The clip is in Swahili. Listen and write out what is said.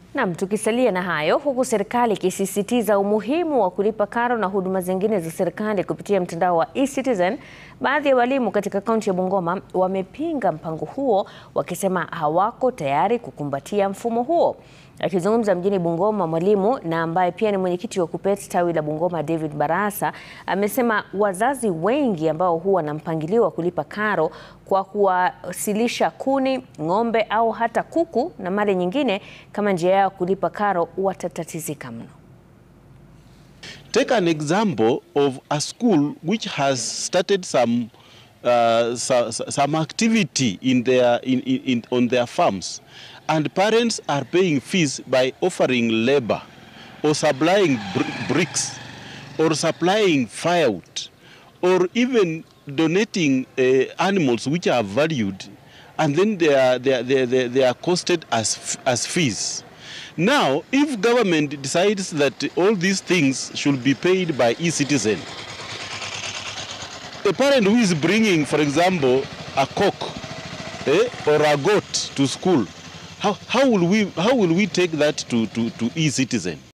Nam, tukisalia na hayo, huku serikali ikisisitiza umuhimu wa kulipa karo na huduma zingine za serikali kupitia mtandao wa eCitizen, baadhi ya walimu katika kaunti ya Bungoma wamepinga mpango huo wakisema hawako tayari kukumbatia mfumo huo. Akizungumza mjini Bungoma, mwalimu na ambaye pia ni mwenyekiti wa KUPPET tawi la Bungoma, David Barasa, amesema wazazi wengi ambao huwa na mpangilio wa kulipa karo kwa kuwasilisha kuni, ng'ombe au hata kuku na mali nyingine kama njia yao kulipa karo watatatizika mno. Take an example of a school which has started some uh, so, so- some activity in their in, in, in on their farms and parents are paying fees by offering labor or supplying br- bricks or supplying firewood or even donating uh, animals which are valued and then they are, they are, they are, they are- they are costed as, f- as fees. Now, if government decides that all these things should be paid by e-citizen, a parent who is bringing, for example, a cock eh, or a goat to school, how, how, will we, how will we take that to, to, to e-citizen?